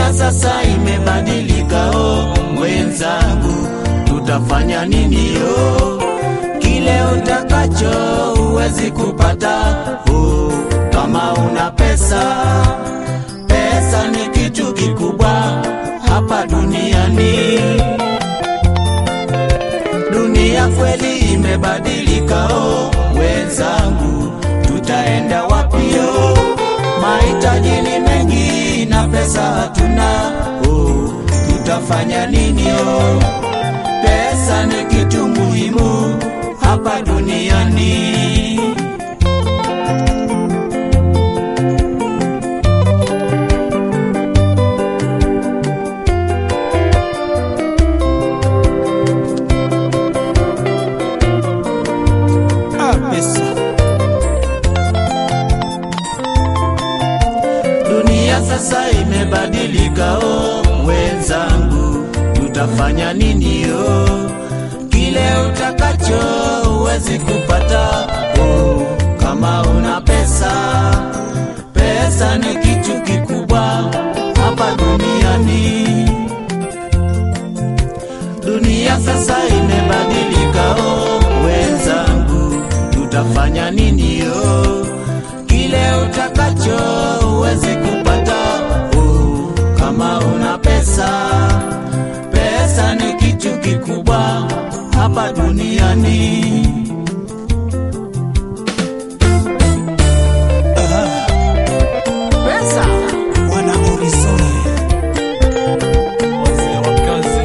Dunia sasa imebadilika, oh mwenzangu, tutafanya nini? Oh, kile utakacho huwezi kupata, oh, kama una pesa. Pesa ni kitu kikubwa hapa duniani. Dunia kweli imebadilika, oh wenzangu, tutaenda wapi? Oh, mahitaji ni mengi na pesa hatuna, oh, tutafanya nini? Oh, pesa ni kitu muhimu hapa duniani. Ah, pesa. Dunia sasa imebadilika, oh wenzangu, tutafanya nini? Oh, kile utakacho huwezi kupata, oh, kama una pesa. Pesa ni kitu kikubwa hapa duniani. Dunia sasa imebadilika, oh wenzangu, tutafanya nini? Oh, kile utakacho huwezi kupata, oh, kama una pesa. Pesa ni kitu kikubwa hapa duniani. Pesa wana Orisone Wazee wa kazi.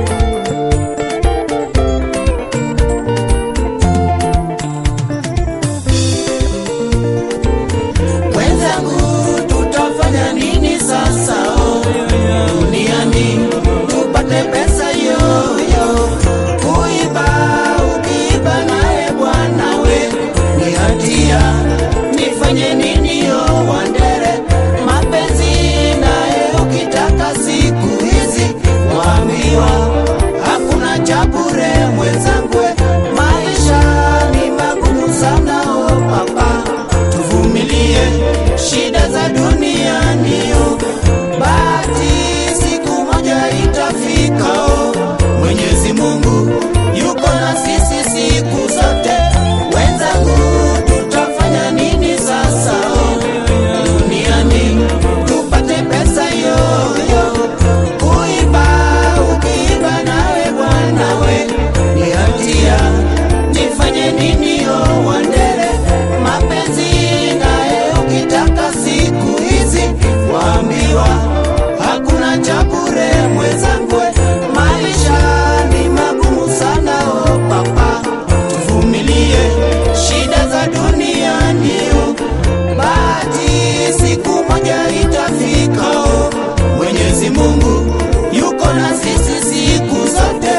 wenzangu, tutafanya nini sasa? Oh, duniani tupate pesa yoyo, kuiba ukiiba naye bwana we ni hatia. Nifanye nini yo wandere mapenzi naye ukitaka siku hizi waambiwa hakuna cha bure mwenzangu, we. maisha ni magumu sana o papa, tuvumilie shida za duniani o, bahati siku moja itafika o. Mwenyezi Mungu yuko na sisi siku zote, wenzangu, tutafanya nini sasa o? duniani tupate pesa yoyo, kuiba ukiiba nawe bwana we ni hatia. Nifanye nini yo wandere mapenzi naye ukitaka siku hizi waambiwa hakuna cha bure mwenzangu, we. maisha ni magumu sana o papa, tuvumilie shida za duniani o bahati siku moja itafika. oh. Mwenyezi Mungu yuko na sisi siku zote.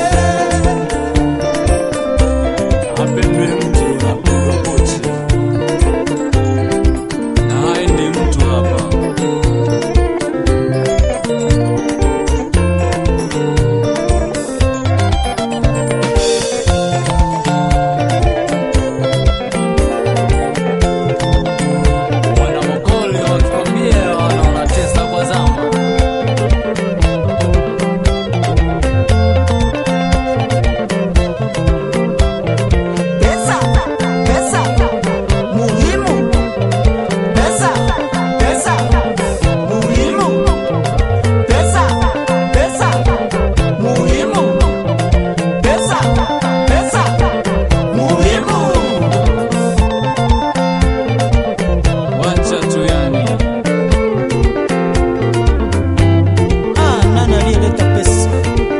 Apendwe mtu apendwa pochi, na haendi mtu hapa. Wanamokoli wakikwambia wanaona tesa kwa zama Pesa, pesa, muhimu. Pesa, pesa, muhimu. Pesa, pesa, muhimu. Pesa, pesa, muhimu. wacha tu yani. ah, nani aliyeleta pesa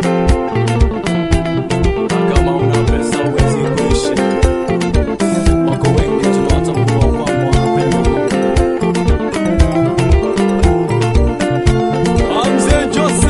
Kama una pesa huwezi kuishi. Wako wengi tunawatambua kwamba wanapenda Mungu. Ah, Mzee Jose